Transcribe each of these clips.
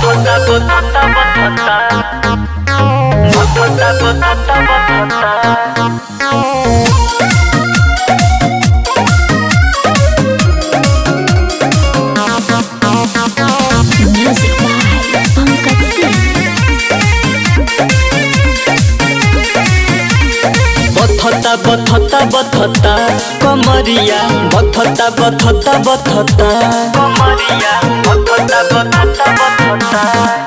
Botota, botota, botota. Botota, botota, botota. Music by Pankaj Singh. बथता बथता बथता कमरिया बथता बथता बथता कमरिया बथता बथता बथता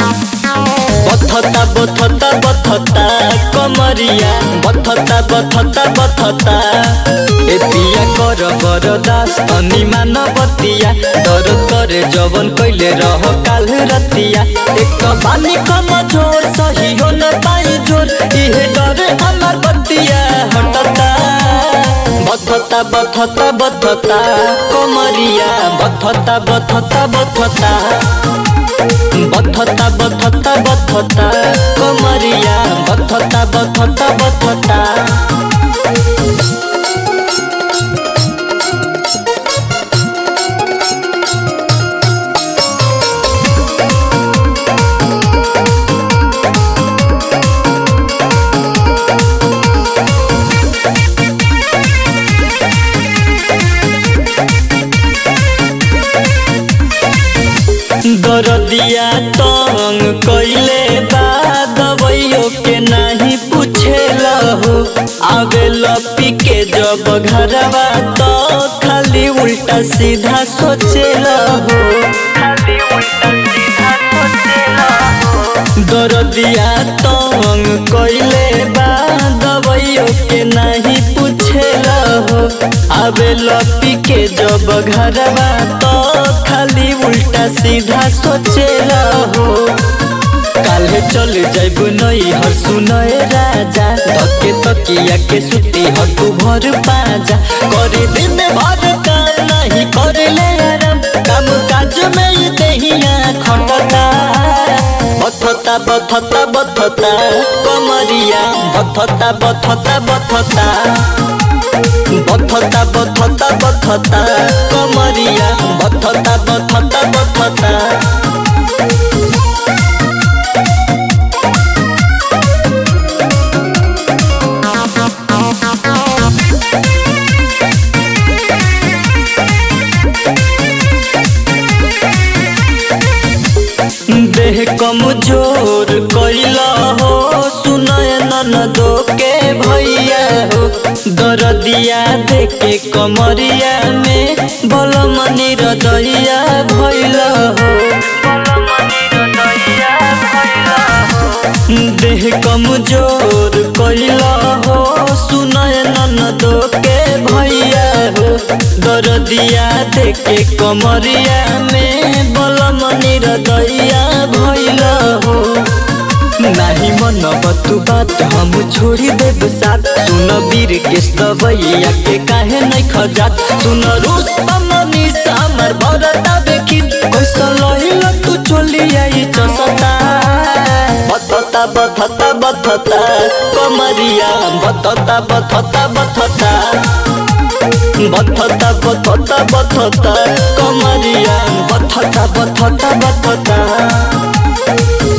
बथता बथता बथता कमरिया बथता बथता बथता ए पिया कर बरदास अनि मानवतिया दर करे जवन कैले रह काल रतिया एक त बानी कम जोर सही हो न पाई जोर इहे डरे हमार बतिया हटता बथता बथता बथता कमरिया बथता बथता बथता बथता बथता बथता कमरिया बथता बथता बथता दरदिया तंग कैले बा दवाइयो के नहीं पूछेला हो आवे लपी के जब घरवा तो खाली उल्टा सीधा सोचेला हो खाली उल्टा सीधा सोचेला हो दरदिया तंग कैले बा दवाइयो के नहीं पूछेला हो आवे लपी के जब घरवा तो खाली उल्टा सीधा सोचेला हो काल्हे चल जाइब नई हर सुनए राजा धके तकिया के सुती हकू भर पाजा करे दिन भर काम नहीं करे ले आराम काम काज में ये देहिया खटता बथता बथता बथता कमरिया बथता बथता बथता बथता बथता बथता कमरिया बथता बथता बथता देह कमजोर कैला हो सुनय ननदो के भैया हो दरदिया देखे कमरिया में बलमनी हृदया भैला हो देह कमजोर कैला हो सुनय ननदो के भैया हो दरदिया देखे कमरिया में बलमनी हृदया भैला हो नाही मन तू बात हम छोड़ी देब साथ सुन वीर के दवैया के काहे नहीं खजात सुन रूस मनी सामर भरता देखी कैसा लहिला तू चली आई चसता बथता बथता बथता कमरिया बथता बथता बथता बथता बथता बथता कमरिया बथता बथता बथता